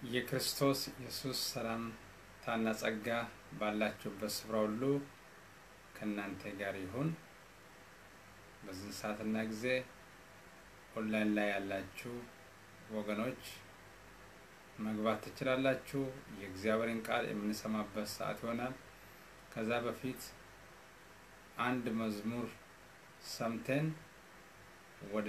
የክርስቶስ ኢየሱስ ሰላምታና ጸጋ ባላችሁበት ስፍራ ሁሉ ከእናንተ ጋር ይሁን። በዚህ ሰዓትና ጊዜ ኦንላይን ላይ ያላችሁ ወገኖች መግባት ትችላላችሁ። የእግዚአብሔርን ቃል የምንሰማበት ሰዓት ይሆናል። ከዛ በፊት አንድ መዝሙር ሰምተን ወደ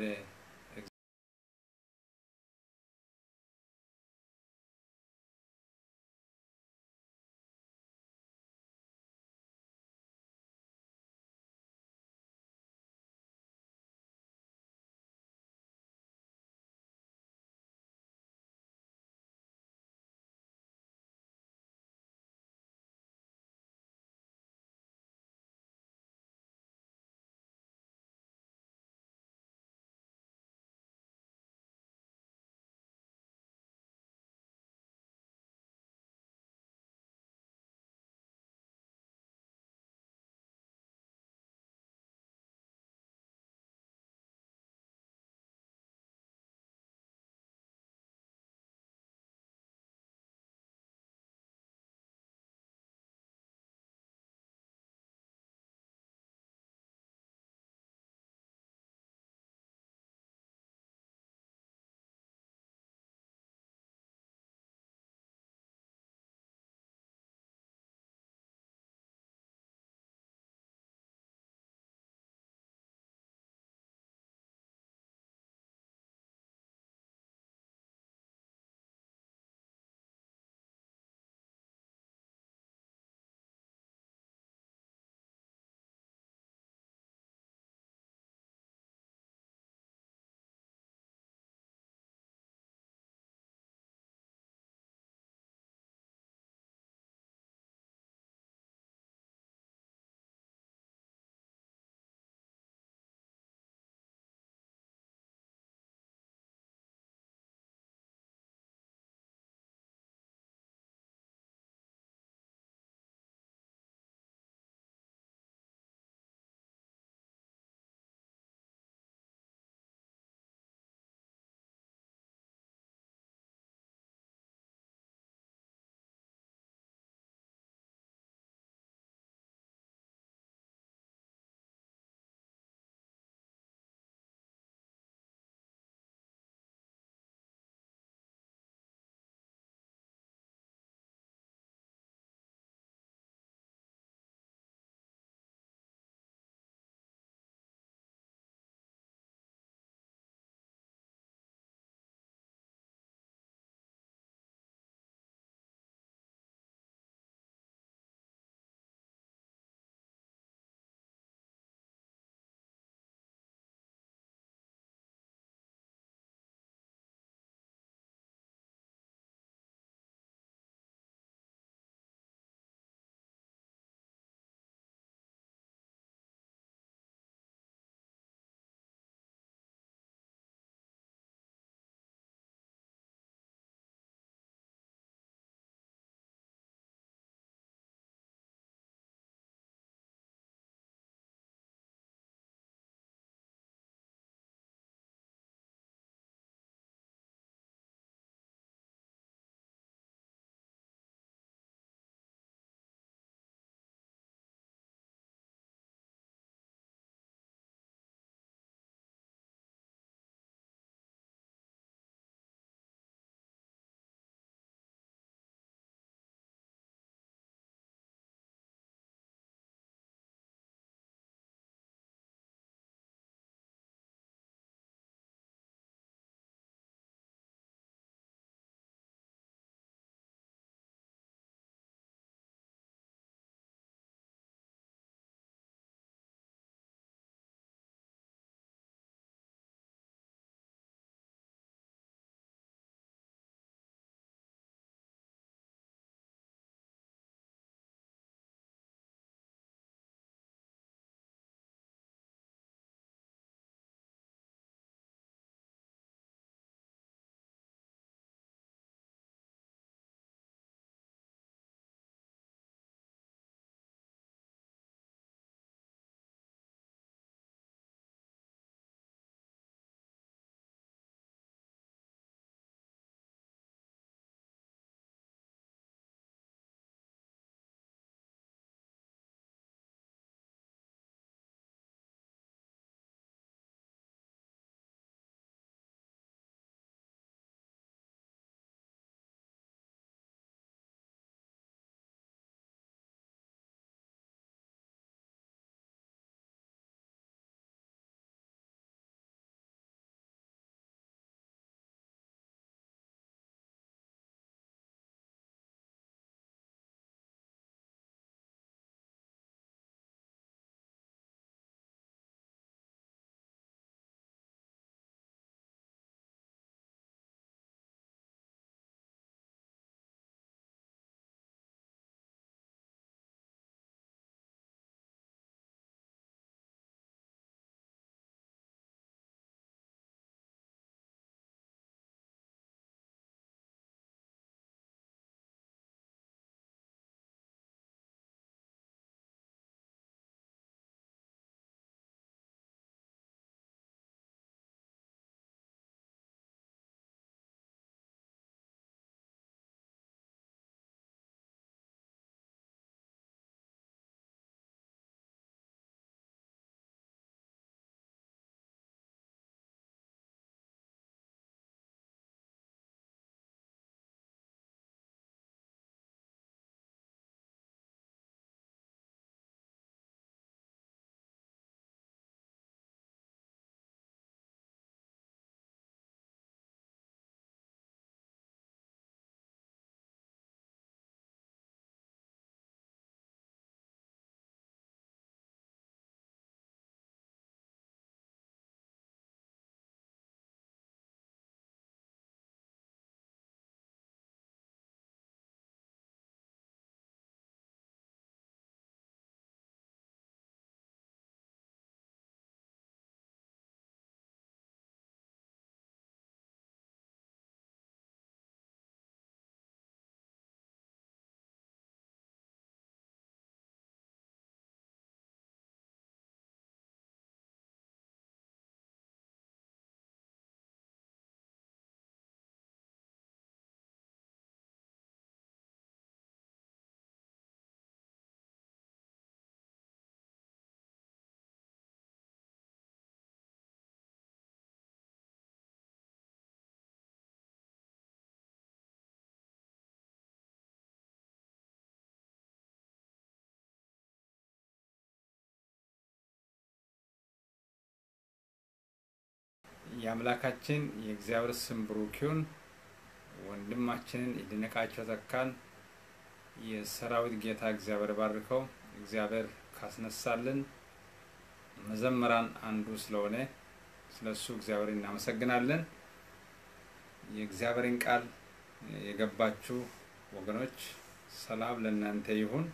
የአምላካችን የእግዚአብሔር ስም ብሩክ ይሁን። ወንድማችንን ይድነቃቸው ተካን የሰራዊት ጌታ እግዚአብሔር ባርከው። እግዚአብሔር ካስነሳልን መዘምራን አንዱ ስለሆነ ስለ እሱ እግዚአብሔር እናመሰግናለን። የእግዚአብሔርን ቃል የገባችሁ ወገኖች ሰላም ለእናንተ ይሁን።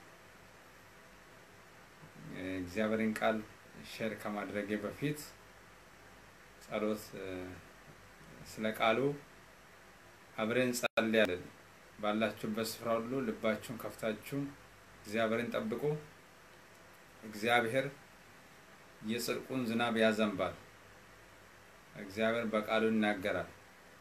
እግዚአብሔርን ቃል ሼር ከማድረጌ በፊት ጸሎት ስለ ቃሉ አብረን እንጸልያለን። ባላችሁበት ስፍራ ሁሉ ልባችሁን ከፍታችሁ እግዚአብሔርን ጠብቁ። እግዚአብሔር የጽድቁን ዝናብ ያዘንባል። እግዚአብሔር በቃሉ ይናገራል።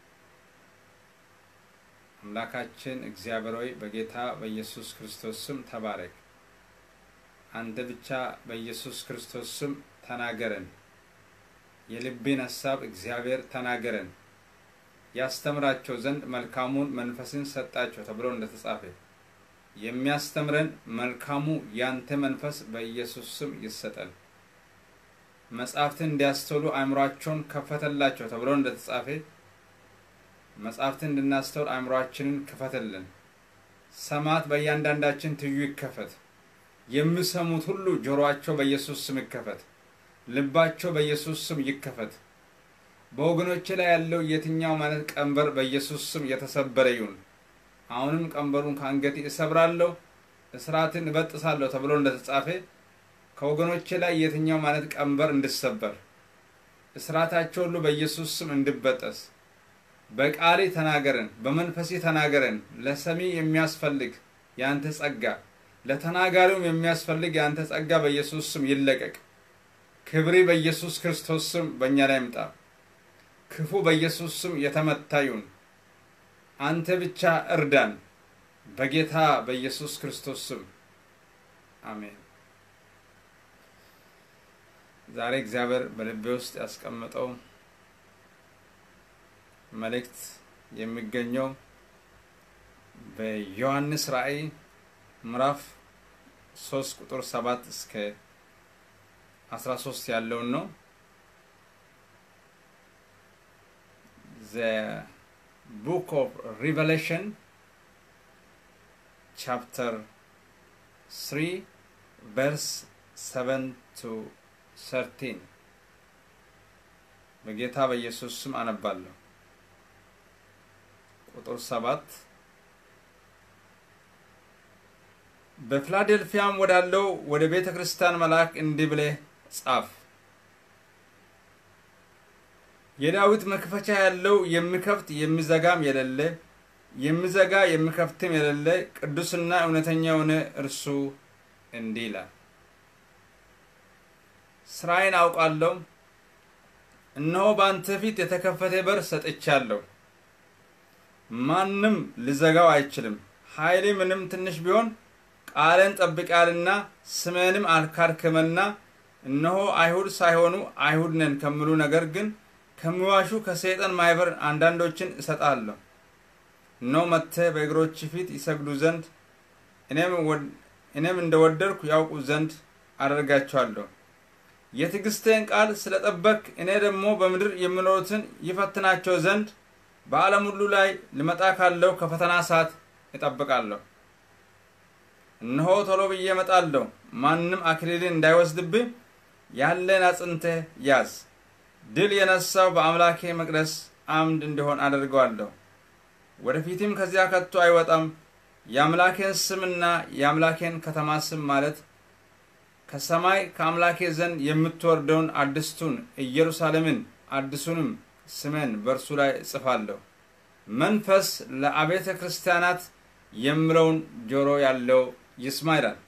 አምላካችን እግዚአብሔር ሆይ በጌታ በኢየሱስ ክርስቶስ ስም ተባረክ። አንተ ብቻ በኢየሱስ ክርስቶስ ስም ተናገረን። የልቤን ሀሳብ እግዚአብሔር ተናገረን። ያስተምራቸው ዘንድ መልካሙን መንፈስን ሰጣቸው ተብሎ እንደተጻፈ የሚያስተምረን መልካሙ ያንተ መንፈስ በኢየሱስ ስም ይሰጠን። መጻሕፍትን እንዲያስተውሉ አእምሯቸውን ከፈተላቸው ተብሎ እንደተጻፈ መጻሕፍትን እንድናስተውል አእምሯችንን ክፈትልን። ሰማት በእያንዳንዳችን ትዩ ይከፈት። የሚሰሙት ሁሉ ጆሮአቸው በኢየሱስ ስም ይከፈት። ልባቸው በኢየሱስ ስም ይከፈት። በወገኖች ላይ ያለው የትኛው ማለት ቀንበር በኢየሱስ ስም የተሰበረ ይሁን። አሁንም ቀንበሩን ከአንገቴ እሰብራለሁ፣ እስራትን እበጥሳለሁ ተብሎ እንደተጻፈ ከወገኖች ላይ የትኛው ማለት ቀንበር እንድሰበር እስራታቸው ሁሉ በኢየሱስ ስም እንድበጠስ በቃሌ ተናገረን፣ በመንፈሴ ተናገረን። ለሰሚ የሚያስፈልግ የአንተ ጸጋ፣ ለተናጋሪውም የሚያስፈልግ የአንተ ጸጋ በኢየሱስ ስም ይለቀቅ። ክብሪ በኢየሱስ ክርስቶስ ስም በእኛ ላይ ይምጣ። ክፉ በኢየሱስ ስም የተመታ ይሁን። አንተ ብቻ እርዳን፣ በጌታ በኢየሱስ ክርስቶስ ስም አሜን። ዛሬ እግዚአብሔር በልቤ ውስጥ ያስቀመጠው መልእክት የሚገኘው በዮሐንስ ራእይ ምዕራፍ ሶስት ቁጥር ሰባት እስከ አስራ ሶስት ያለውን ነው። the book of Revelation, chapter 3, verse 7 to 13 በጌታ በኢየሱስ ስም አነባለሁ። ቁጥር ሰባት በፊላዴልፊያም ወዳለው ወደ ቤተ ክርስቲያን መልአክ እንዲህ ብለህ ጻፍ የዳዊት መክፈቻ ያለው የሚከፍት የሚዘጋም የሌለ የሚዘጋ የሚከፍትም የሌለ ቅዱስና እውነተኛ የሆነ እርሱ እንዲህ ይላል፣ ስራዬን አውቃለሁ። እነሆ በአንተ ፊት የተከፈተ በር ሰጥቻለሁ፣ ማንም ሊዘጋው አይችልም። ኃይሌ ምንም ትንሽ ቢሆን ቃልን ጠብቃልና ስሜንም አልካድክምና እነሆ አይሁድ ሳይሆኑ አይሁድ ነን ከሚሉ ነገር ግን ከሚዋሹ ከሰይጣን ማህበር አንዳንዶችን እሰጣለሁ። እነሆ መጥተህ በእግሮች ፊት ይሰግዱ ዘንድ እኔም እንደወደድኩ ያውቁ ዘንድ አደርጋቸዋለሁ። የትዕግስቴን ቃል ስለጠበቅ እኔ ደግሞ በምድር የሚኖሩትን ይፈትናቸው ዘንድ በዓለም ሁሉ ላይ ልመጣ ካለው ከፈተና ሰዓት እጠብቃለሁ። እነሆ ቶሎ ብዬ እመጣለሁ። ማንም አክሊልን እንዳይወስድብህ ያለን አጽንተህ ያዝ። ድል የነሳው በአምላኬ መቅደስ አምድ እንዲሆን አደርገዋለሁ። ወደፊትም ከዚያ ከቶ አይወጣም። የአምላኬን ስምና የአምላኬን ከተማ ስም ማለት ከሰማይ ከአምላኬ ዘንድ የምትወርደውን አዲስቱን ኢየሩሳሌምን አዲሱንም ስሜን በእርሱ ላይ እጽፋለሁ። መንፈስ ለአብያተ ክርስቲያናት የምለውን ጆሮ ያለው ይስማ ይላል።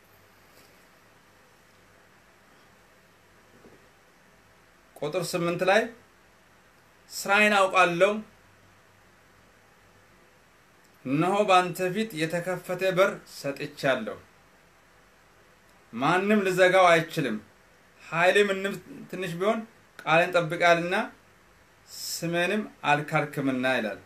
ቁጥር ስምንት ላይ ስራዬን አውቃለሁ፣ እነሆ በአንተ ፊት የተከፈተ በር ሰጥቻለሁ፣ ማንም ልዘጋው አይችልም። ኃይሌ ምንም ትንሽ ቢሆን ቃልን ጠብቃልና ስሜንም አልካድክምና ይላል።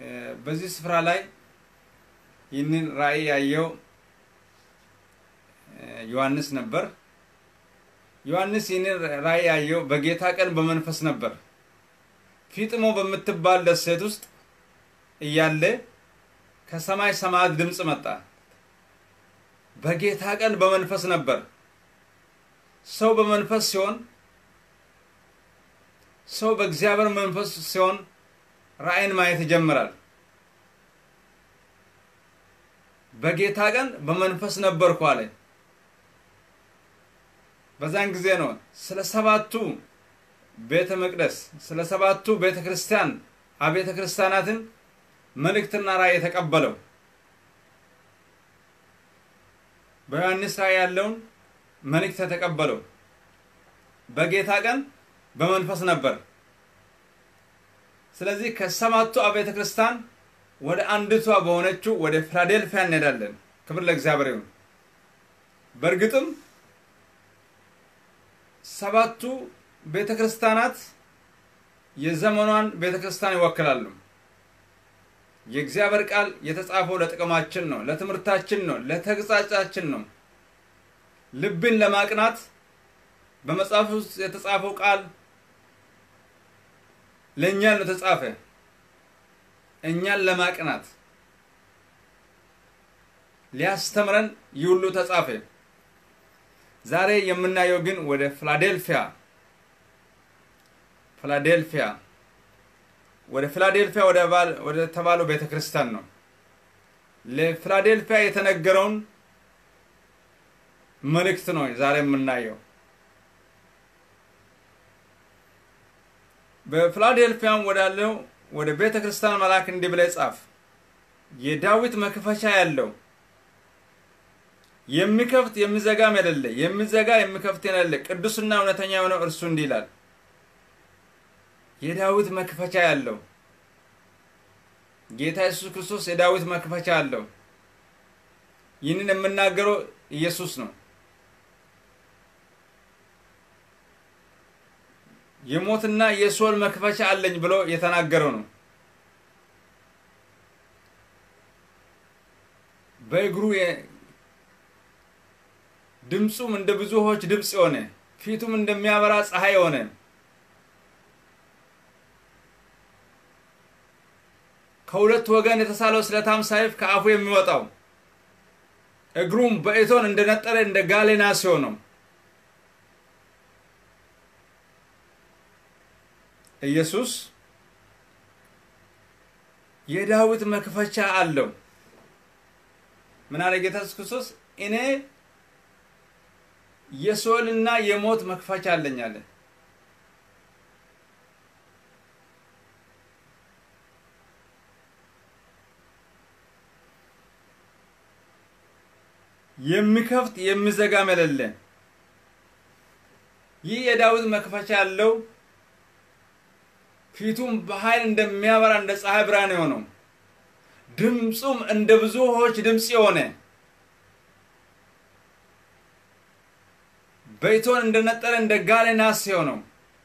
በዚህ ስፍራ ላይ ይህንን ራእይ ያየው ዮሐንስ ነበር። ዮሐንስ ይህንን ራእይ ያየው በጌታ ቀን በመንፈስ ነበር። ፊጥሞ በምትባል ደሴት ውስጥ እያለ ከሰማይ ሰማያት ድምፅ መጣ። በጌታ ቀን በመንፈስ ነበር። ሰው በመንፈስ ሲሆን ሰው በእግዚአብሔር መንፈስ ሲሆን ራእይን ማየት ይጀምራል። በጌታ ቀን በመንፈስ ነበርኩ አለ። በዛን ጊዜ ነው ስለ ሰባቱ ቤተ መቅደስ ስለ ሰባቱ ቤተ ክርስቲያን አብያተ ክርስቲያናትን መልእክትና ራእይ የተቀበለው። በዮሐንስ ራእይ ያለውን መልእክት የተቀበለው በጌታ ቀን በመንፈስ ነበር። ስለዚህ ከሰባቱ አብያተ ክርስቲያን ወደ አንዲቷ በሆነችው ወደ ፊላዴልፊያ እንሄዳለን። ክብር ለእግዚአብሔር ይሁን። በእርግጥም ሰባቱ ቤተ ክርስቲያናት የዘመኗን ቤተ ክርስቲያን ይወክላሉ። የእግዚአብሔር ቃል የተጻፈው ለጥቅማችን ነው፣ ለትምህርታችን ነው፣ ለተግሳጻችን ነው። ልብን ለማቅናት በመጽሐፍ ውስጥ የተጻፈው ቃል ለእኛ ነው የተጻፈ እኛን ለማቅናት ሊያስተምረን ይህ ሁሉ ተጻፈ። ዛሬ የምናየው ግን ወደ ፊላዴልፊያ ፊላዴልፊያ ወደ ፊላዴልፊያ ወደ ተባለው ቤተ ክርስቲያን ነው። ለፊላዴልፊያ የተነገረውን መልእክት ነው ዛሬ የምናየው። በፊላዴልፊያም ወዳለው ወደ ቤተ ክርስቲያን መልአክ እንዲህ ብለህ ጻፍ፣ የዳዊት መክፈቻ ያለው የሚከፍት የሚዘጋም የሌለ የሚዘጋ የሚከፍት የሌለ ቅዱስና እውነተኛ የሆነው እርሱ እንዲህ ይላል። የዳዊት መክፈቻ ያለው ጌታ ኢየሱስ ክርስቶስ የዳዊት መክፈቻ አለው። ይህንን የምናገረው ኢየሱስ ነው። የሞትና የሲኦል መክፈቻ አለኝ ብሎ የተናገረው ነው። በእግሩ ድምፁም እንደ ብዙ ውኆች ድምፅ የሆነ ፊቱም እንደሚያበራ ፀሐይ የሆነ ከሁለት ወገን የተሳለው ስለታም ሰይፍ ከአፉ የሚወጣው እግሩም በእቶን እንደነጠረ እንደ ጋለ ናስ የሆነው ኢየሱስ የዳዊት መክፈቻ አለው። ምን አለ ጌታ ኢየሱስ ክርስቶስ? እኔ የሲኦልና የሞት መክፈቻ አለኝ አለ። የሚከፍት የሚዘጋም የሌለ ይህ የዳዊት መክፈቻ ያለው ፊቱም በኃይል እንደሚያበራ እንደ ፀሐይ ብርሃን የሆነው ድምፁም እንደ ብዙ ውኆች ድምፅ የሆነ በእቶን እንደነጠረ እንደ ጋለ ናስ የሆነው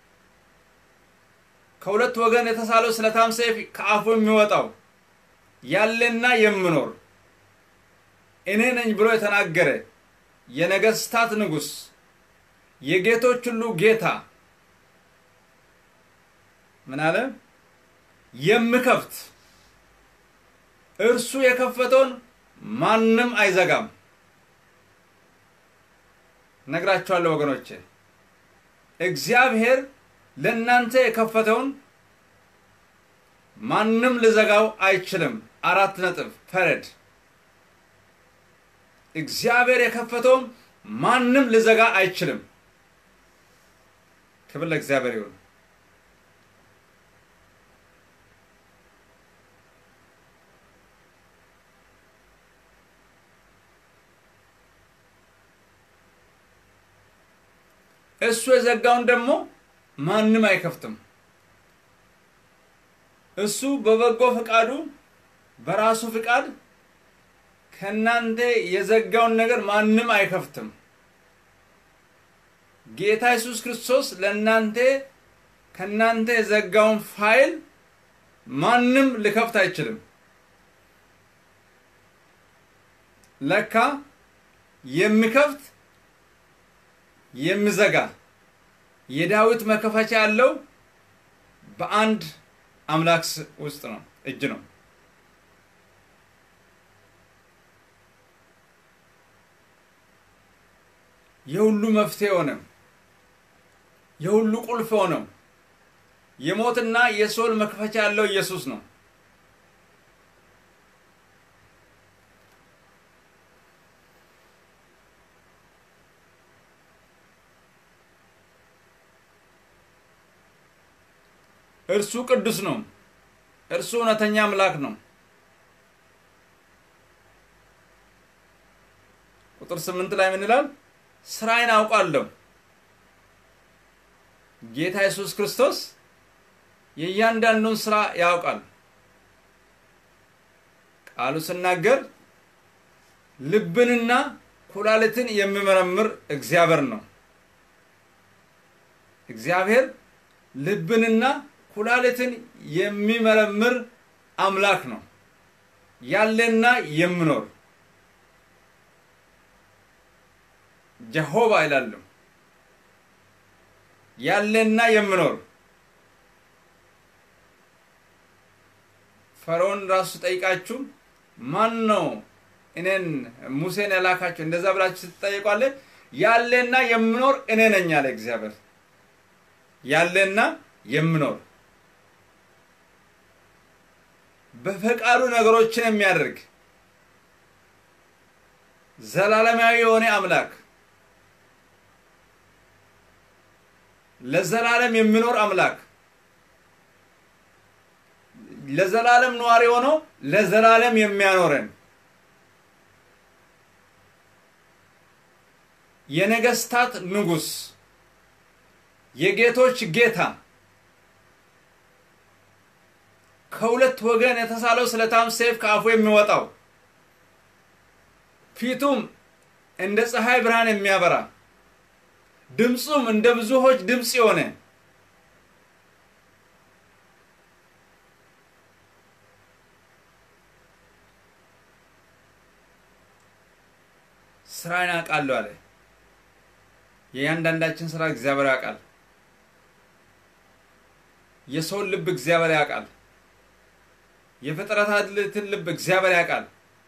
ከሁለት ወገን የተሳለው ስለታም ሰይፍ ከአፉ የሚወጣው ያለና የምኖር እኔ ነኝ ብሎ የተናገረ የነገስታት ንጉሥ የጌቶች ሁሉ ጌታ ምን አለ? የምከፍት እርሱ የከፈተውን ማንም አይዘጋም። ነግራችኋለሁ ወገኖቼ፣ እግዚአብሔር ለእናንተ የከፈተውን ማንም ልዘጋው አይችልም። አራት ነጥብ ፈረድ። እግዚአብሔር የከፈተውን ማንም ልዘጋ አይችልም። ክብር ለእግዚአብሔር ይሁን። እሱ የዘጋውን ደግሞ ማንም አይከፍትም። እሱ በበጎ ፈቃዱ በራሱ ፍቃድ ከእናንተ የዘጋውን ነገር ማንም አይከፍትም። ጌታ ኢየሱስ ክርስቶስ ለእናንተ ከእናንተ የዘጋውን ፋይል ማንም ሊከፍት አይችልም። ለካ የሚከፍት የሚዘጋ የዳዊት መከፈቻ ያለው በአንድ አምላክ ውስጥ ነው እጅ ነው። የሁሉ መፍትሄ ሆነው የሁሉ ቁልፍ ሆነው የሞትና የሲኦል መክፈቻ ያለው ኢየሱስ ነው። እርሱ ቅዱስ ነው። እርሱ እውነተኛ አምላክ ነው። ቁጥር ስምንት ላይ ምን ይላል? ስራዬን አውቃለሁ። ጌታ ኢየሱስ ክርስቶስ የእያንዳንዱን ስራ ያውቃል። ቃሉ ስናገር ልብንና ኩላሊትን የሚመረምር እግዚአብሔር ነው። እግዚአብሔር ልብንና ኩላሊትን የሚመረምር አምላክ ነው። ያለና የሚኖር ጀሆባ ይላሉ። ያለና የሚኖር ፈርዖን ራሱ ጠይቃችሁ ማን ነው እኔን ሙሴን ያላካቸው እንደዛ ብላችሁ ስትጠይቋለ ያለና የሚኖር እኔ ነኝ አለ እግዚአብሔር። ያለና የሚኖር በፈቃዱ ነገሮችን የሚያደርግ ዘላለማዊ የሆነ አምላክ ለዘላለም የሚኖር አምላክ ለዘላለም ነዋሪ ሆኖ ለዘላለም የሚያኖረን የነገስታት ንጉስ የጌቶች ጌታ ከሁለት ወገን የተሳለው ስለታም ሰይፍ ከአፉ የሚወጣው ፊቱም እንደ ፀሐይ ብርሃን የሚያበራ ድምፁም እንደ ብዙዎች ድምፅ የሆነ ስራን ያውቃለሁ አለ። የእያንዳንዳችን ስራ እግዚአብሔር ያውቃል። የሰውን ልብ እግዚአብሔር ያውቃል። የፍጥረታትን ልብ እግዚአብሔር ያውቃል።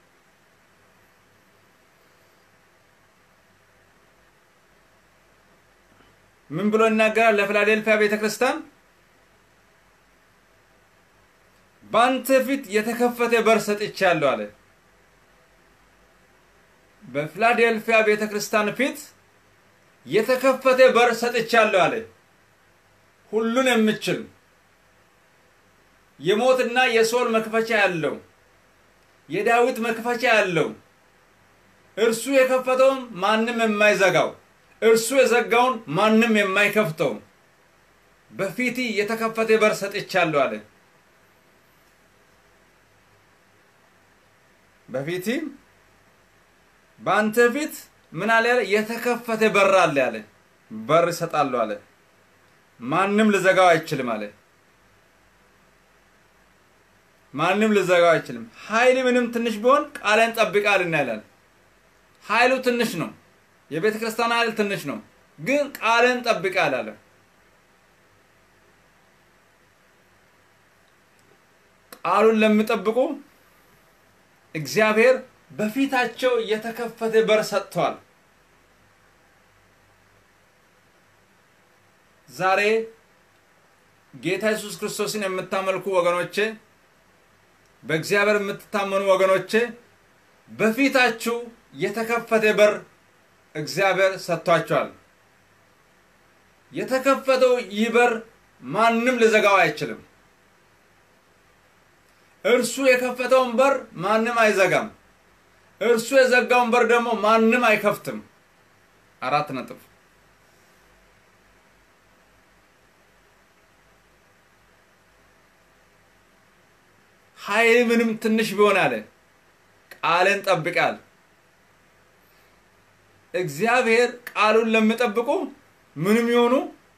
ምን ብሎ ይናገራል? ለፊላዴልፊያ ቤተ ክርስቲያን በአንተ ፊት የተከፈተ በር ሰጥቻለሁ አለ። በፊላዴልፊያ ቤተ ክርስቲያን ፊት የተከፈተ በር ሰጥቻለሁ አለ። ሁሉን የምችል የሞትና የሲኦል መክፈቻ ያለው የዳዊት መክፈቻ ያለው እርሱ የከፈተውን ማንም የማይዘጋው እርሱ የዘጋውን ማንም የማይከፍተው በፊት የተከፈተ በር ሰጥቻለሁ አለ። በፊት በአንተ ፊት ምን አለ? የተከፈተ በር አለ አለ። በር እሰጣለሁ አለ። ማንም ልዘጋው አይችልም አለ። ማንም ልዘጋው አይችልም። ኃይል ምንም ትንሽ ቢሆን ቃልን ጠብቃልና ይላል። ኃይሉ ትንሽ ነው። የቤተ ክርስቲያን ኃይል ትንሽ ነው፣ ግን ቃልን ጠብቃል አለ። ቃሉን ለሚጠብቁ እግዚአብሔር በፊታቸው የተከፈተ በር ሰጥቷል። ዛሬ ጌታ ኢየሱስ ክርስቶስን የምታመልኩ ወገኖቼ፣ በእግዚአብሔር የምትታመኑ ወገኖቼ በፊታችሁ የተከፈተ በር እግዚአብሔር ሰጥቷቸዋል። የተከፈተው ይህ በር ማንም ልዘጋው አይችልም። እርሱ የከፈተውን በር ማንም አይዘጋም። እርሱ የዘጋውን በር ደግሞ ማንም አይከፍትም። አራት ነጥብ። ኃይል ምንም ትንሽ ቢሆን አለ ቃልን ጠብቃል። እግዚአብሔር ቃሉን ለሚጠብቁ ምንም ይሆኑ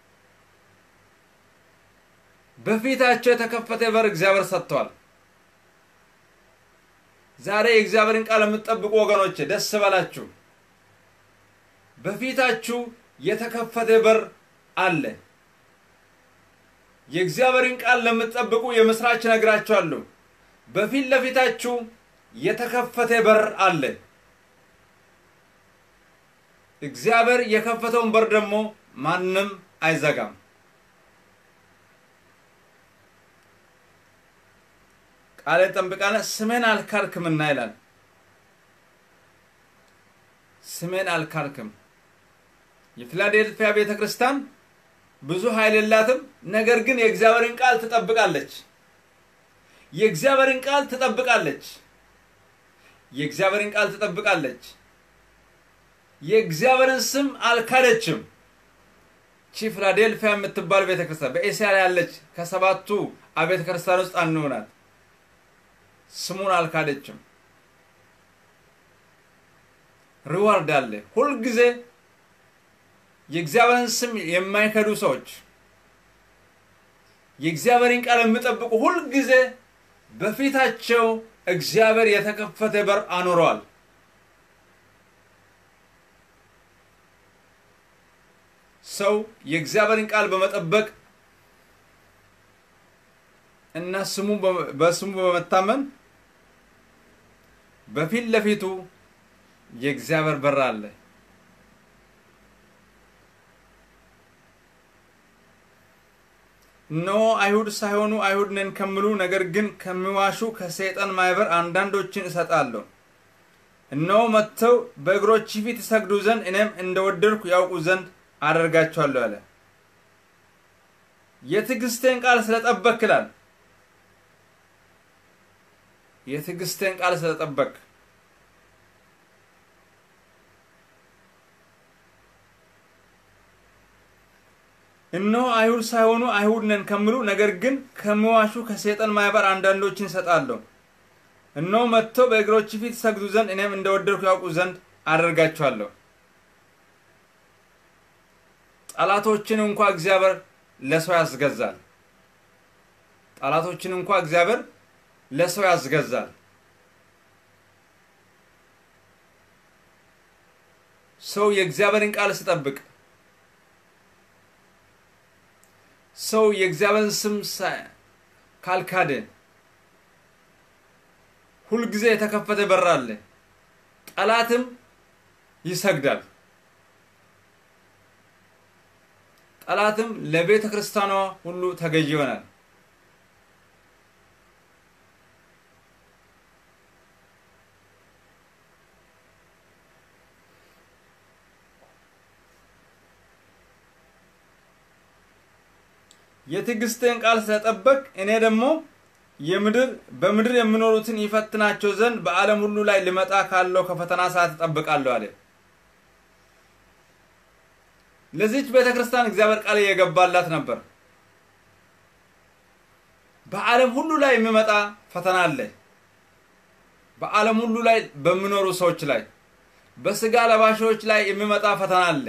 በፊታቸው የተከፈተ በር እግዚአብሔር ሰጥቷል። ዛሬ የእግዚአብሔርን ቃል የምትጠብቁ ወገኖች ደስ በላችሁ። በፊታችሁ የተከፈተ በር አለ። የእግዚአብሔርን ቃል ለምትጠብቁ የምስራች ነግራችኋለሁ። በፊት ለፊታችሁ የተከፈተ በር አለ። እግዚአብሔር የከፈተውን በር ደግሞ ማንም አይዘጋም። ቃልን ጠብቃነ ስሜን አልካልክምና ይላል። ስሜን አልካልክም። የፊላዴልፊያ ቤተ ክርስቲያን ብዙ ኃይል የላትም፣ ነገር ግን የእግዚአብሔርን ቃል ትጠብቃለች። የእግዚአብሔርን ቃል ትጠብቃለች። የእግዚአብሔርን ቃል ትጠብቃለች። የእግዚአብሔርን ስም አልካደችም። ቺ ፊላዴልፊያ የምትባል ቤተ ክርስቲያን በኤስያ ላይ ያለች ከሰባቱ አብያተ ክርስቲያን ውስጥ አንዱ ናት። ስሙን አልካደችም። ሪዋርድ አለ። ሁልጊዜ የእግዚአብሔርን ስም የማይከዱ ሰዎች የእግዚአብሔርን ቃል የሚጠብቁ ሁልጊዜ በፊታቸው እግዚአብሔር የተከፈተ በር አኑረዋል። ሰው የእግዚአብሔርን ቃል በመጠበቅ እና ስሙ በስሙ በመታመን በፊት ለፊቱ የእግዚአብሔር በር አለ። እነሆ አይሁድ ሳይሆኑ አይሁድ ነን ከሚሉ ነገር ግን ከሚዋሹ ከሰይጣን ማህበር አንዳንዶችን እሰጣለሁ። እነሆ መጥተው በእግሮች ፊት ይሰግዱ ዘንድ እኔም እንደወደድኩ ያውቁ ዘንድ አደርጋቸዋለሁ አለ። የትዕግስቴን ቃል ስለጠበክ ይላል። የትዕግስቴን ቃል ስለጠበቅ እነሆ አይሁድ ሳይሆኑ አይሁድ ነን ከሚሉ ነገር ግን ከሚዋሹ ከሰይጣን ማህበር አንዳንዶችን እሰጣለሁ። እነሆ መጥተው በእግሮች ፊት ይሰግዱ ዘንድ እኔም እንደወደድኩ ያውቁ ዘንድ አደርጋቸዋለሁ። ጠላቶችን እንኳ እግዚአብሔር ለሰው ያስገዛል። ጠላቶችን እንኳ እግዚአብሔር ለሰው ያስገዛል። ሰው የእግዚአብሔርን ቃል ሲጠብቅ ሰው የእግዚአብሔርን ስም ካልካደ ሁልጊዜ የተከፈተ በር አለ። ጠላትም ይሰግዳል። ጠላትም ለቤተ ክርስቲያኗ ሁሉ ተገዥ ይሆናል። የትዕግስትን ቃል ስለጠበቅ እኔ ደግሞ የምድር በምድር የሚኖሩትን ይፈትናቸው ዘንድ በዓለም ሁሉ ላይ ሊመጣ ካለው ከፈተና ሰዓት እጠብቃለሁ አለ። ለዚች ቤተ ክርስቲያን እግዚአብሔር ቃል እየገባላት ነበር። በዓለም ሁሉ ላይ የሚመጣ ፈተና አለ። በዓለም ሁሉ ላይ በሚኖሩ ሰዎች ላይ በስጋ ለባሾች ላይ የሚመጣ ፈተና አለ።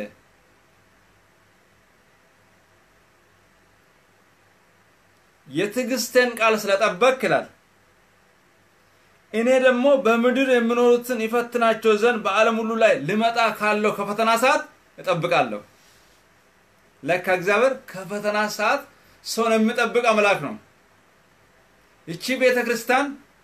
የትዕግስትን ቃል ስለጠበቅ ይላል። እኔ ደግሞ በምድር የሚኖሩትን ይፈትናቸው ዘንድ በዓለም ሁሉ ላይ ልመጣ ካለው ከፈተና ሰዓት እጠብቃለሁ። ለካ እግዚአብሔር ከፈተና ሰዓት ሰውን የሚጠብቅ አምላክ ነው። እቺ ቤተ ክርስቲያን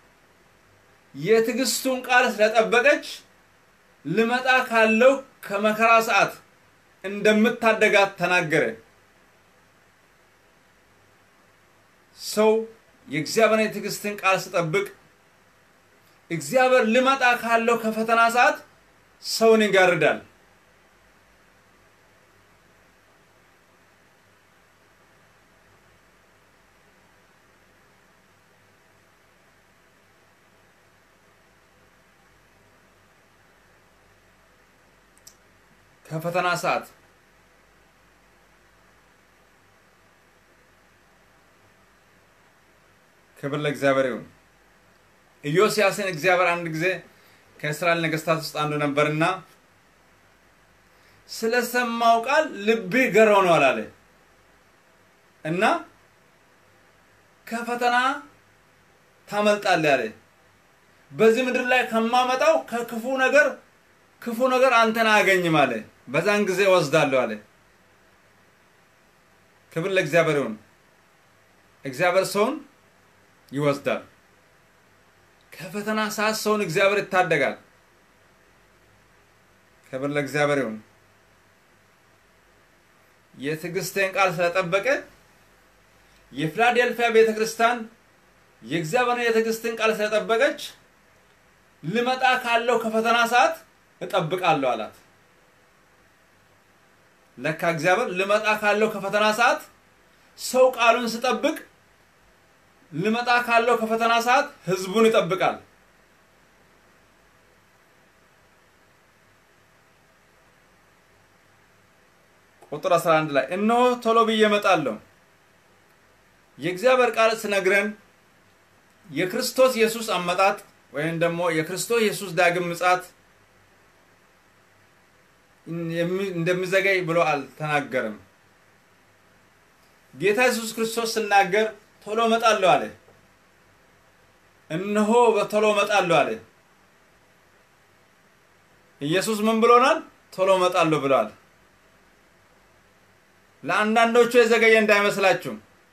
የትዕግስቱን ቃል ስለጠበቀች ልመጣ ካለው ከመከራ ሰዓት እንደምታደጋት ተናገረ። ሰው የእግዚአብሔር የትዕግስትን ቃል ሲጠብቅ እግዚአብሔር ልመጣ ካለው ከፈተና ሰዓት ሰውን ይጋርዳል። ከፈተና ሰዓት ክብር ለእግዚአብሔር ይሁን። ኢዮስያስን እግዚአብሔር አንድ ጊዜ ከእስራኤል ነገስታት ውስጥ አንዱ ነበርና ስለሰማው ቃል ልብህ ገር ሆኗል አለ እና ከፈተና ታመልጣለህ አለ። በዚህ ምድር ላይ ከማመጣው ከክፉ ነገር ክፉ ነገር አንተን አያገኝም አለ። በዛን ጊዜ እወስዳለሁ አለ። ክብር ለእግዚአብሔር ይሁን። እግዚአብሔር ሰውን ይወስዳል። ከፈተና ሰዓት ሰውን እግዚአብሔር ይታደጋል። ክብር ለእግዚአብሔር ይሁን። የትዕግስቴን ቃል ስለጠበቀ የፊላዴልፊያ ቤተ ክርስቲያን የእግዚአብሔርን የትዕግስትን ቃል ስለጠበቀች ልመጣ ካለው ከፈተና ሰዓት እጠብቃለሁ አላት። ለካ እግዚአብሔር ልመጣ ካለው ከፈተና ሰዓት ሰው ቃሉን ስጠብቅ ልመጣ ካለው ከፈተና ሰዓት ህዝቡን ይጠብቃል። ቁጥር 11 ላይ እነሆ ቶሎ ብዬ እመጣለሁ። የእግዚአብሔር ቃል ስነግረን የክርስቶስ ኢየሱስ አመጣጥ ወይም ደግሞ የክርስቶስ ኢየሱስ ዳግም ምጻት እንደሚዘገይ ብሎ አልተናገርም። ጌታ ኢየሱስ ክርስቶስ ስናገር ቶሎ እመጣለሁ አለ። እነሆ በቶሎ እመጣለሁ አለ። ኢየሱስ ምን ብሎናል? ቶሎ እመጣለሁ ብለዋል። ለአንዳንዶቹ የዘገየ እንዳይመስላችሁ።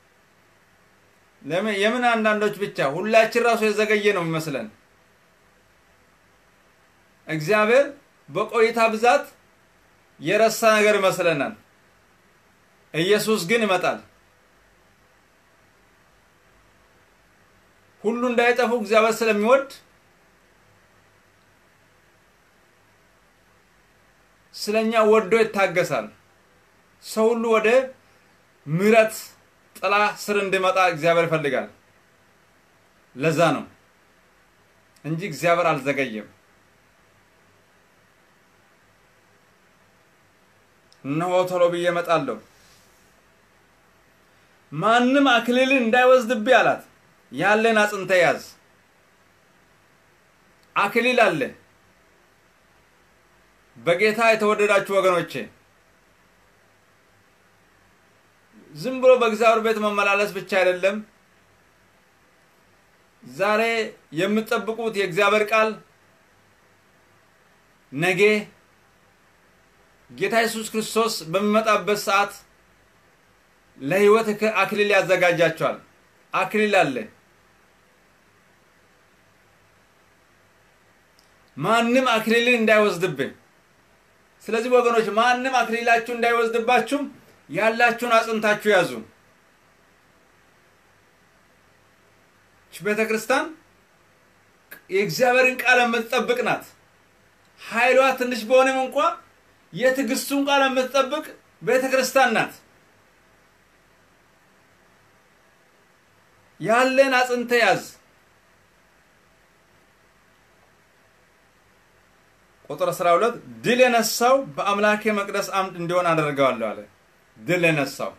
ለምን የምን አንዳንዶች ብቻ ሁላችን ራሱ የዘገየ ነው የሚመስለን። እግዚአብሔር በቆይታ ብዛት የረሳ ነገር ይመስለናል። ኢየሱስ ግን ይመጣል። ሁሉ እንዳይጠፉ እግዚአብሔር ስለሚወድ ስለኛ ወዶ ይታገሳል። ሰው ሁሉ ወደ ምሕረት ጥላ ስር እንዲመጣ እግዚአብሔር ይፈልጋል። ለዛ ነው እንጂ እግዚአብሔር አልዘገየም። እነሆ ቶሎ ብዬ እመጣለሁ። ማንም አክሊልን እንዳይወስድብኝ አላት። ያለን አጽንተ ያዝ። አክሊል አለ። በጌታ የተወደዳችሁ ወገኖቼ ዝም ብሎ በእግዚአብሔር ቤት መመላለስ ብቻ አይደለም። ዛሬ የምትጠብቁት የእግዚአብሔር ቃል ነገ ጌታ ኢየሱስ ክርስቶስ በሚመጣበት ሰዓት ለሕይወት አክሊል ያዘጋጃቸዋል። አክሊል አለ። ማንም አክሊልን እንዳይወስድብን። ስለዚህ ወገኖች ማንም አክሊላችሁ እንዳይወስድባችሁ ያላችሁን አጽንታችሁ ያዙ። ቤተ ክርስቲያን የእግዚአብሔርን ቃል የምትጠብቅ ናት። ኃይሏ ትንሽ በሆነም እንኳ የትዕግስቱን ቃል የምትጠብቅ ቤተ ክርስቲያን ናት። ያለን አጽንተ ያዝ። ቁጥር 12 ድል የነሳው በአምላኬ መቅደስ አምድ እንዲሆን አደርገዋለሁ አለ። ድል የነሳው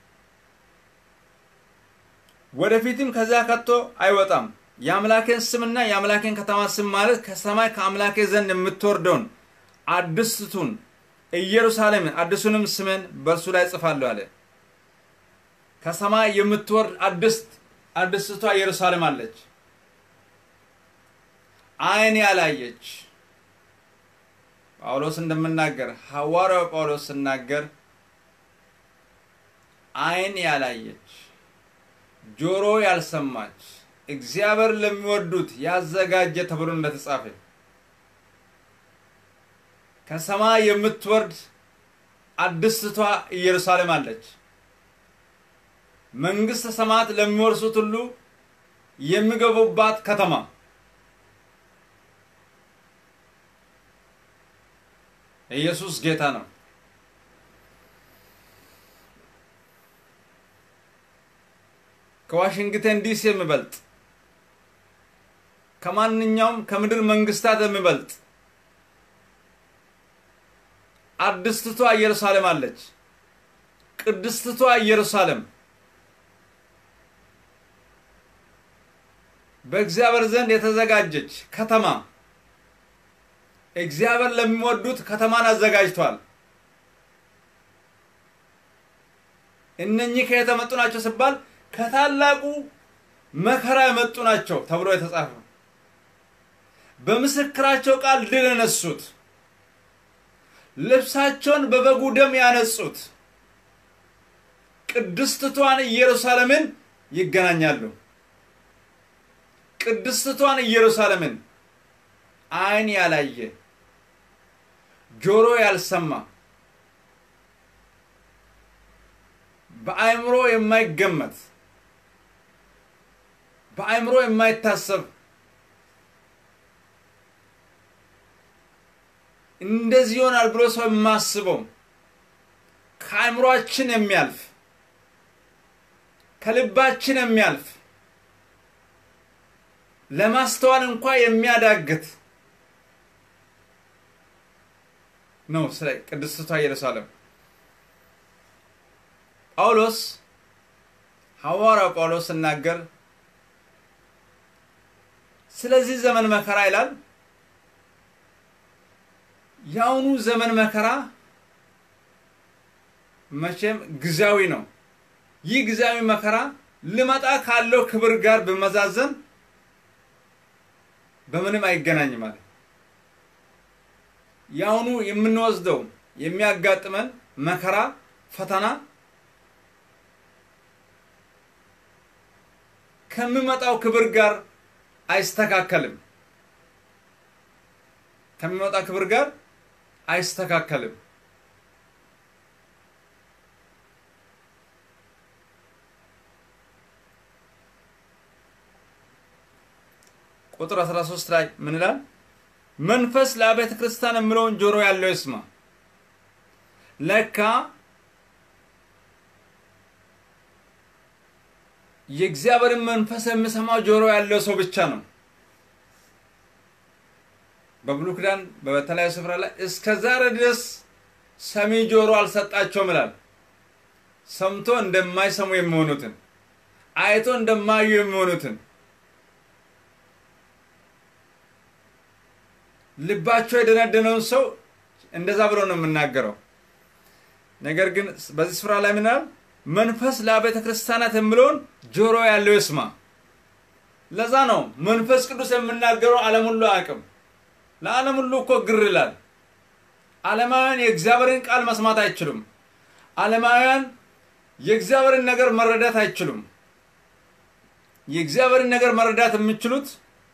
ወደፊትም ከዚያ ከቶ አይወጣም። የአምላኬን ስምና የአምላኬን ከተማ ስም ማለት ከሰማይ ከአምላኬ ዘንድ የምትወርደውን አዲስቱን ኢየሩሳሌምን አዲሱንም ስምን በእርሱ ላይ ጽፋለሁ አለ። ከሰማይ የምትወርድ አዲስት አዲስቷ ኢየሩሳሌም አለች። ዓይን ያላየች ጳውሎስ እንደምናገር ሐዋርያው ጳውሎስ ስናገር ዓይን ያላየች ጆሮ ያልሰማች እግዚአብሔር ለሚወዱት ያዘጋጀ ተብሎ እንደተጻፈ ከሰማይ የምትወርድ አዲስቷ ኢየሩሳሌም አለች። መንግስተ ሰማያት ለሚወርሱት ሁሉ የሚገቡባት ከተማ ኢየሱስ ጌታ ነው። ከዋሽንግተን ዲሲ የሚበልጥ ከማንኛውም ከምድር መንግስታት የሚበልጥ አዲስትቷ ኢየሩሳሌም አለች። ቅድስትቷ ኢየሩሳሌም በእግዚአብሔር ዘንድ የተዘጋጀች ከተማ እግዚአብሔር ለሚወዱት ከተማን አዘጋጅቷል። እነኚህ ከየት የመጡ ናቸው ሲባል ከታላቁ መከራ የመጡ ናቸው ተብሎ የተጻፈ በምስክራቸው ቃል ድል የነሱት ልብሳቸውን በበጉ ደም ያነጹት ቅድስትቷን ኢየሩሳሌምን ይገናኛሉ። ቅድስትቷን ኢየሩሳሌምን ዓይን ያላየ ጆሮ ያልሰማ በአእምሮ የማይገመት በአእምሮ የማይታሰብ እንደዚህ ይሆናል ብሎ ሰው የማስበው ከአእምሯችን የሚያልፍ ከልባችን የሚያልፍ ለማስተዋል እንኳ የሚያዳግት ነው ስለ ቅድስቷ ኢየሩሳሌም። ጳውሎስ ሐዋርያው ጳውሎስ ሲናገር ስለዚህ ዘመን መከራ ይላል። የአሁኑ ዘመን መከራ መቼም ጊዜያዊ ነው። ይህ ጊዜያዊ መከራ ልመጣ ካለው ክብር ጋር ብመዛዘን በምንም አይገናኝም ማለት የአሁኑ የምንወስደው የሚያጋጥመን መከራ ፈተና ከሚመጣው ክብር ጋር አይስተካከልም። ከሚመጣው ክብር ጋር አይስተካከልም። ቁጥር 13 ላይ ምን ይላል? መንፈስ ለአብያተ ክርስቲያን የምለውን ጆሮ ያለው ይስማ። ለካ የእግዚአብሔርን መንፈስ የሚሰማው ጆሮ ያለው ሰው ብቻ ነው። በብሉይ ኪዳን በተለያዩ ስፍራ ላይ እስከ ዛሬ ድረስ ሰሚ ጆሮ አልሰጣቸውም ይላል። ሰምቶ እንደማይሰሙ የሚሆኑትን አይቶ እንደማዩ የሚሆኑትን ልባቸው የደነደነውን ሰው እንደዛ ብሎ ነው የምናገረው። ነገር ግን በዚህ ስፍራ ላይ ምናል መንፈስ ለአብያተ ክርስቲያናት የሚለውን ጆሮ ያለው ይስማ። ለዛ ነው መንፈስ ቅዱስ የምናገረው ዓለም ሁሉ አያውቅም። ለዓለም ሁሉ እኮ ግር ይላል። ዓለማውያን የእግዚአብሔርን ቃል መስማት አይችሉም። ዓለማውያን የእግዚአብሔርን ነገር መረዳት አይችሉም። የእግዚአብሔርን ነገር መረዳት የሚችሉት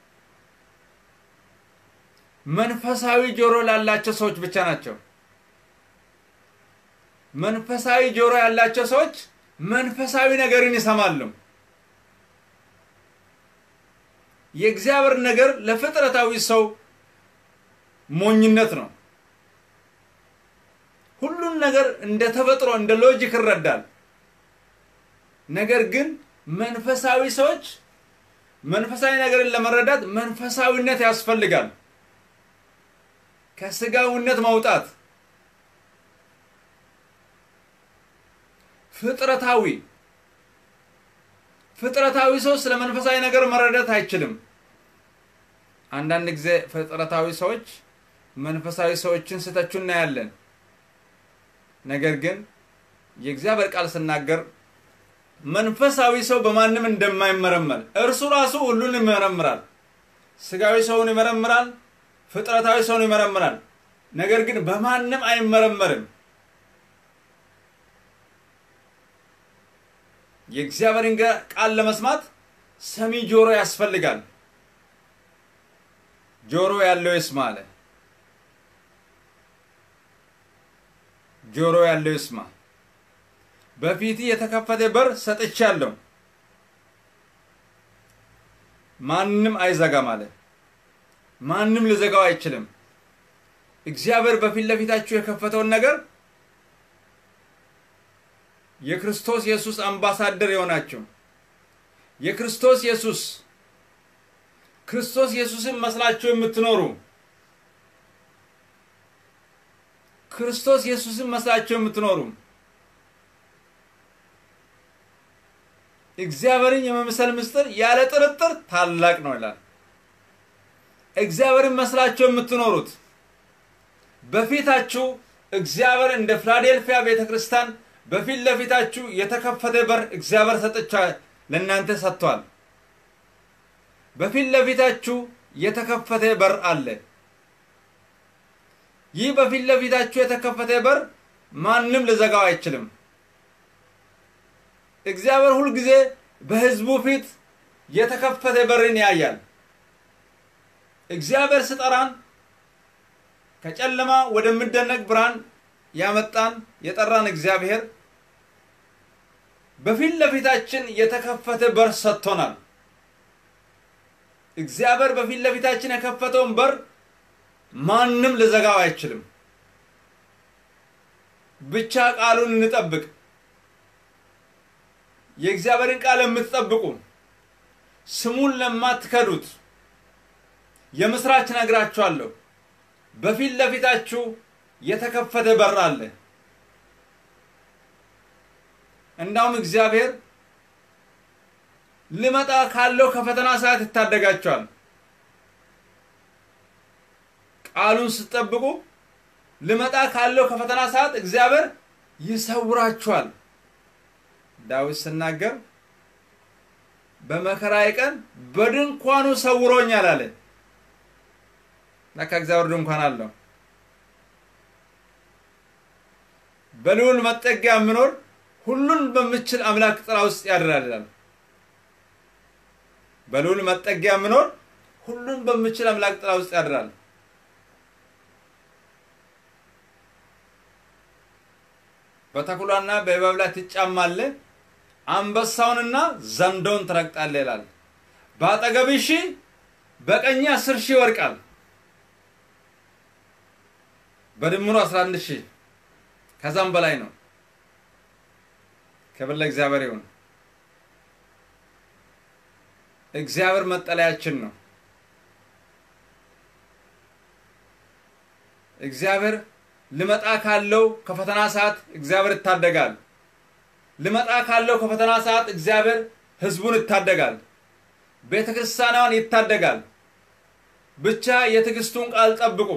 መንፈሳዊ ጆሮ ላላቸው ሰዎች ብቻ ናቸው። መንፈሳዊ ጆሮ ያላቸው ሰዎች መንፈሳዊ ነገርን ይሰማሉ። የእግዚአብሔር ነገር ለፍጥረታዊ ሰው ሞኝነት ነው። ሁሉን ነገር እንደ ተፈጥሮ እንደ ሎጂክ ይረዳል። ነገር ግን መንፈሳዊ ሰዎች መንፈሳዊ ነገርን ለመረዳት መንፈሳዊነት ያስፈልጋል። ከስጋዊነት መውጣት ፍጥረታዊ ፍጥረታዊ ሰው ስለ መንፈሳዊ ነገር መረዳት አይችልም። አንዳንድ ጊዜ ፍጥረታዊ ሰዎች መንፈሳዊ ሰዎችን ስተቹ እናያለን። ነገር ግን የእግዚአብሔር ቃል ስናገር መንፈሳዊ ሰው በማንም እንደማይመረመር እርሱ ራሱ ሁሉን ይመረምራል። ስጋዊ ሰውን ይመረምራል፣ ፍጥረታዊ ሰውን ይመረምራል። ነገር ግን በማንም አይመረመርም። የእግዚአብሔርን ቃል ለመስማት ሰሚ ጆሮ ያስፈልጋል። ጆሮ ያለው ይስማ አለ። ጆሮ ያለው ይስማ። በፊት የተከፈተ በር ሰጥቻለሁ፣ ማንም አይዘጋም አለ። ማንም ሊዘጋው አይችልም። እግዚአብሔር በፊት ለፊታችሁ የከፈተውን ነገር የክርስቶስ ኢየሱስ አምባሳደር የሆናችሁ የክርስቶስ ኢየሱስ ክርስቶስ ኢየሱስን መስላችሁ የምትኖሩ ክርስቶስ ኢየሱስን መስላችሁ የምትኖሩ እግዚአብሔርን የመምሰል ምስጢር ያለ ጥርጥር ታላቅ ነው ይላል። እግዚአብሔርን መስላችሁ የምትኖሩት በፊታችሁ እግዚአብሔር እንደ ፊላዴልፊያ ቤተ ክርስቲያን በፊት ለፊታችሁ የተከፈተ በር እግዚአብሔር ሰጥቻ ለእናንተ ሰጥቷል። በፊት ለፊታችሁ የተከፈተ በር አለ። ይህ በፊት ለፊታችሁ የተከፈተ በር ማንም ልዘጋው አይችልም። እግዚአብሔር ሁልጊዜ በሕዝቡ ፊት የተከፈተ በርን ያያል። እግዚአብሔር ስጠራን ከጨለማ ወደሚደነቅ ብርሃን ያመጣን የጠራን እግዚአብሔር በፊት ለፊታችን የተከፈተ በር ሰጥቶናል። እግዚአብሔር በፊት ለፊታችን የከፈተውን በር ማንም ልዘጋው አይችልም። ብቻ ቃሉን እንጠብቅ። የእግዚአብሔርን ቃል የምትጠብቁ ስሙን ለማትከዱት የምስራች ነግራችኋለሁ። በፊት ለፊታችሁ የተከፈተ በር አለ። እንዳውም እግዚአብሔር ልመጣ ካለው ከፈተና ሰዓት ይታደጋቸዋል። ቃሉን ስትጠብቁ ልመጣ ካለው ከፈተና ሰዓት እግዚአብሔር ይሰውራችኋል። ዳዊት ስናገር በመከራዬ ቀን በድንኳኑ ሰውሮኛል አለ። ለካ እግዚአብሔር ድንኳን አለው። በልዑል መጠጊያ የምኖር ሁሉን በምችል አምላክ ጥላ ውስጥ ያድራል ይላል። በልዑል መጠጊያ የምኖር ሁሉን በምችል አምላክ ጥላ ውስጥ ያድራል። በተኩላና በእባብ ላይ ትጫማለህ፣ አንበሳውንና ዘንዶውን ትረግጣለህ ይላል። በአጠገብህ ሺህ በቀኝ አስር ሺህ ይወድቃል፣ በድምሩ አስራ አንድ ሺህ ከዛም በላይ ነው። ክብር ለእግዚአብሔር ይሁን። እግዚአብሔር መጠለያችን ነው። እግዚአብሔር ልመጣ ካለው ከፈተና ሰዓት እግዚአብሔር ይታደጋል። ልመጣ ካለው ከፈተና ሰዓት እግዚአብሔር ሕዝቡን ይታደጋል። ቤተ ክርስቲያኗን ይታደጋል። ብቻ የትዕግስቱን ቃል ጠብቁ።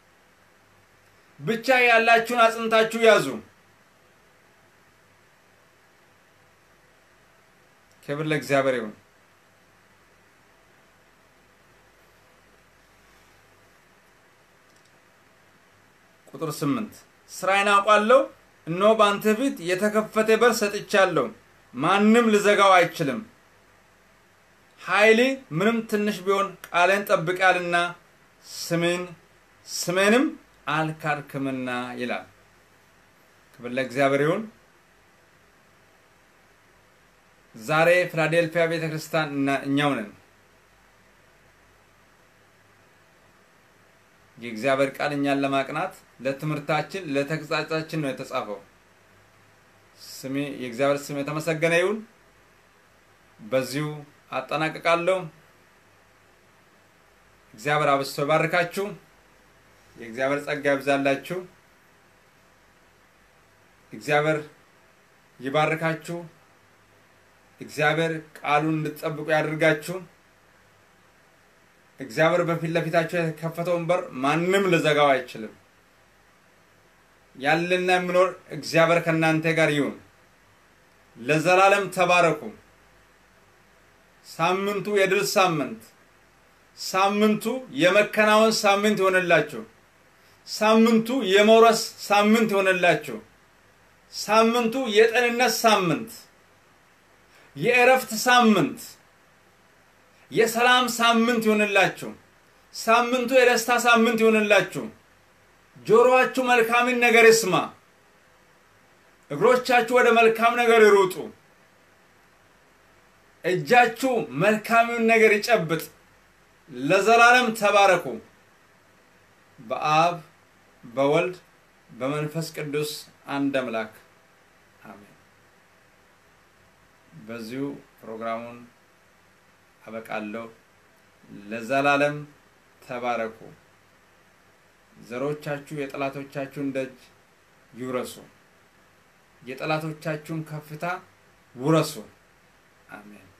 ብቻ ያላችሁን አጽንታችሁ ያዙ። ክብር ለእግዚአብሔር ይሁን። ቁጥር ስምንት ስራዬን አውቃለሁ፣ እነሆ በአንተ ፊት የተከፈተ በር ሰጥቻለሁ፣ ማንም ልዘጋው አይችልም። ኃይሌ ምንም ትንሽ ቢሆን ቃሌን ጠብቃልና ስሜን ስሜንም አልካድክምና ይላል። ክብር ለእግዚአብሔር ይሁን። ዛሬ ፊላዴልፊያ ቤተ ክርስቲያን እኛው ነን። የእግዚአብሔር ቃል እኛን ለማቅናት ለትምህርታችን፣ ለተግሳጻችን ነው የተጻፈው። ስሜ የእግዚአብሔር ስም የተመሰገነ ይሁን። በዚሁ አጠናቅቃለሁ። እግዚአብሔር አብዝቶ ይባርካችሁ። የእግዚአብሔር ጸጋ ይብዛላችሁ። እግዚአብሔር ይባርካችሁ። እግዚአብሔር ቃሉን እንድትጠብቁ ያድርጋችሁ። እግዚአብሔር በፊት ለፊታችሁ የተከፈተውን በር ማንም ልዘጋው አይችልም። ያለና የሚኖር እግዚአብሔር ከእናንተ ጋር ይሁን። ለዘላለም ተባረኩ። ሳምንቱ የድል ሳምንት፣ ሳምንቱ የመከናወን ሳምንት ይሆንላችሁ። ሳምንቱ የመውረስ ሳምንት ይሆንላችሁ። ሳምንቱ የጤንነት ሳምንት፣ የእረፍት ሳምንት፣ የሰላም ሳምንት ይሆንላችሁ። ሳምንቱ የደስታ ሳምንት ይሆንላችሁ። ጆሮአችሁ መልካምን ነገር ይስማ። እግሮቻችሁ ወደ መልካም ነገር ይሩጡ። እጃችሁ መልካምን ነገር ይጨብጥ። ለዘላለም ተባረኩ። በአብ በወልድ በመንፈስ ቅዱስ አንድ አምላክ አሜን። በዚሁ ፕሮግራሙን አበቃለሁ። ለዘላለም ተባረኩ። ዘሮቻችሁ የጠላቶቻችሁን ደጅ ይውረሱ። የጠላቶቻችሁን ከፍታ ውረሱ። አሜን።